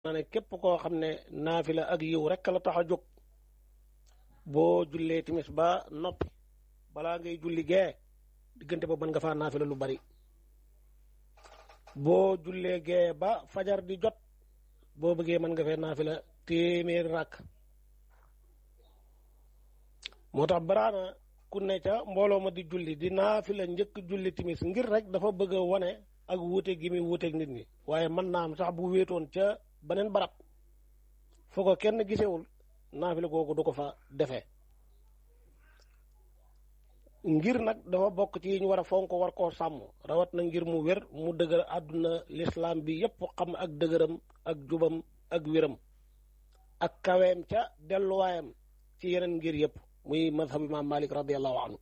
na ne képp koo xam ne naafila ak yiw rek la tax a jóg boo jullee timis ba noppi balaa ngay julli gee diggante ba mën nga faa naafila lu bari boo jullee gee ba fajar di jot boo bëggee mën nga fee naafila téeméeri rakk moo tax baraana ku ne ca mbooloo ma di julli di naafila njëkk julli timis ngir rek dafa bëgg a wane ak wuute gi muy wuuteeg nit ñi waaye mën naa am sax bu wéetoon ca beneen barab foo ko kenn gisewul naafila googu du ko fa defee ngir nag dafa bokk ci yi ñu war a fonk war koo sàmm rawat na ngir mu wér mu dëgër àdduna lislaam bi yépp xam ak dëgëram ak jubam ak wéram ak kaweem ca delluwaayam ci yeneen ngir yépp muy madhab imam malik radiallahu anhu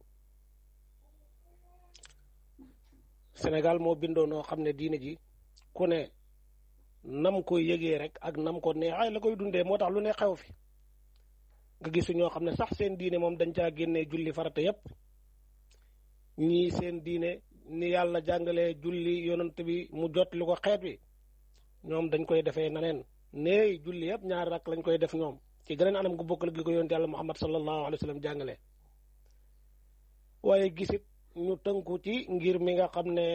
Sénégal moo bindoo noo xam ne diine ji ku ne nam koy yëgee rek ak nam ko neexee la koy dundee moo tax lu ne xew fi nga gisu ñoo xam ne sax seen diine moom dañ caa génnee julli farata yépp ñii seen diine ni yàlla jàngalee julli yonent bi mu jot lu ko xeet wi ñoom dañ koy defee naneen neey julli yépp ñaari rak lañ koy def ñoom ci geneen anam gu bokkal gi ko yonent yàlla muhammad sallallahu alayhi wa sallam jàngale waaye gisit ñu tënku ci ngir mi nga xam ne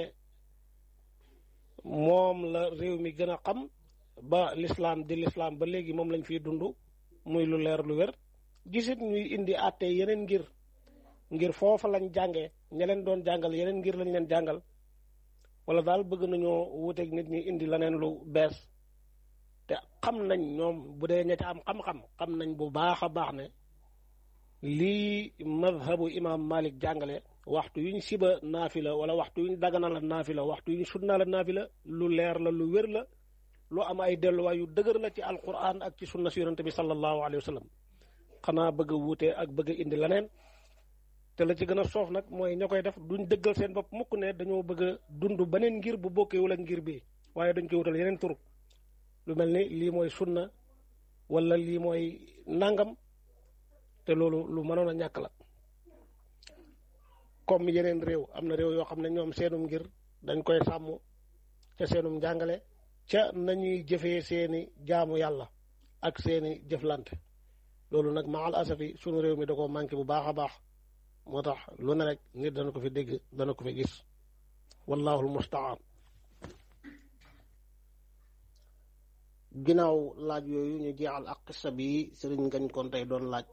moom la réew mi gën a xam ba lislaam di lislaam ba léegi moom lañ fiy dund muy lu leer lu wér gisit ñuy indi àtte yeneen ngir ngir foofa lañ jàngee ña leen doon jàngal yeneen ngir lañ leen jàngal wala daal bëgg nañoo wuteeg nit ñi indi leneen lu bees te xam nañ ñoom bu dee ña ca am xam-xam xam nañ bu baax a baax ne lii madhabu imam malik jàngale waxtu yuñ siba naafila wala waxtu yuñ dagana la naafila waxtu yuñ sunna la naafila lu leer la lu wér la lu am ay delluwaay yu dëgër la ci alquran ak ci sunna si yonante bi sallallahu alayhi wa sallam xanaa bëgg a wuute ak bëgg a indi leneen te la ci gën a soof nag mooy ña koy def duñ dëggal seen bopp mukk ne dañoo bëgg a dund beneen ngir bu bokkewul ak ngir bi waaye dañ koy wutal yeneen tur lu mel ni lii mooy sunna wala lii mooy nangam te loolu lu mënoon a ñàkk la comme yeneen réew am na réew yoo xam ne ñoom seenum ngir dañ koy sàmm ca seenum njàngale ca nañuy jëfee seeni jaamu yàlla ak seeni jëflante loolu nag maal asafi sunu réew mi da ko manqué bu baax a baax moo tax lu ne rek nit dana ko fi dégg dana ko fi gis wallahu almustaan ginnaaw laaj yooyu ñu jeexal ak xissa bi sëriñ ngañ kon tey doon laaj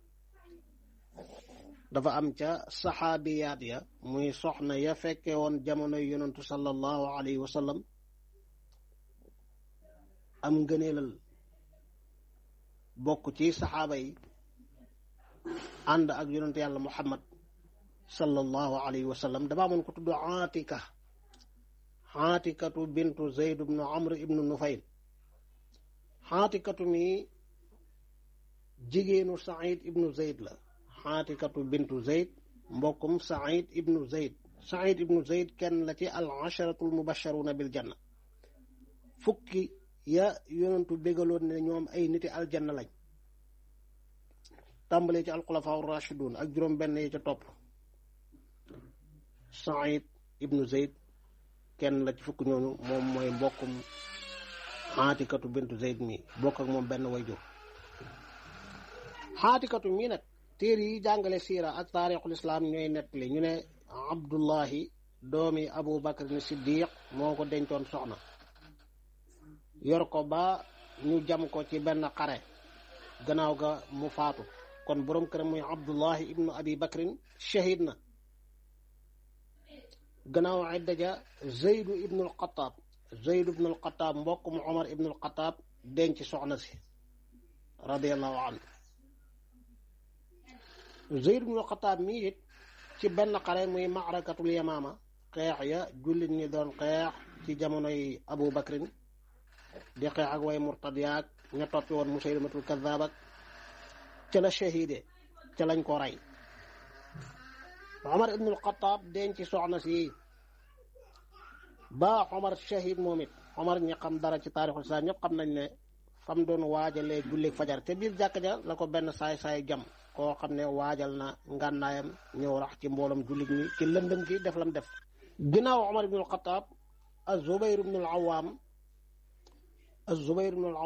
dafa am ca saxaabiyaat ya muy soxna ya fekke woon jamonoy yonantu sallallahu alayhi wa sallam am ngëneelal bokk ci saxaaba yi ànd ak yonantu yàlla muhammad sallallahu alayhi wa sallam dafa amoon ko tudd aatika aatikatu bintu zeyd ibnu amr ibnu nufayl aatikatu mi jigéenu saïd ibnu zeyd la xaatikatu bintu zeyd mbokkum saïd ibnu zeyd saïd ibnu zeyd kenn la ci al asharatul mubasharuna bil janna fukki ya yonentu bégaloon ne ñoom ay niti aljanna lañ tàmbalee ci alxulafaa rashidun ak juróom benn yi ca topp saïd ibnu zeyd kenn la ci fukki ñooñu moom mooy mbokkum xaatikatu bintu zeyd mi bokk ak moom benn wayjur xaatikatu mii nag téere yi jàngale siira ak taarixul islaam ñooy nettali ñu ne abdullahi doomi abu bakar ni siddiq moo ko dencoon soxna yor ko ba ñu jam ko ci benn xare gannaaw ga mu faatu kon boroom këram muy abdullahi ibnu abi bakrin shahid na gannaaw idda ja zeydu ibnul xataab zeydu ibnul xataab mbokk mu omar ibnul xataab denc soxna si radiallahu anhu Zeyd ibnu Xataab mi it ci benn xare muy maarakatul yamaama xeex ya jullit ñi doon xeex ci jamonoy Abu Bakrin di xeex ak way murtad yaag ña toppi woon Musaylimatul Kazaab ak ca la shahide ca lañ ko rey Omar ibnul Xataab denc soxna si ba Omar shahid moom it Omar ñi xam dara ci taarixul islam ñëpp xam nañ ne fam doon waajalee julli fajar te biir jàkk ja la ko benn saay-saay jam koo xam ne waajal na ngànnaayam ñëw rax ci mboolam jullit ñi ci lëndëm gi def lam def ginnaaw Omar ibnul Xataab az Zubayr ibnul Awaam az-Zubayr ibn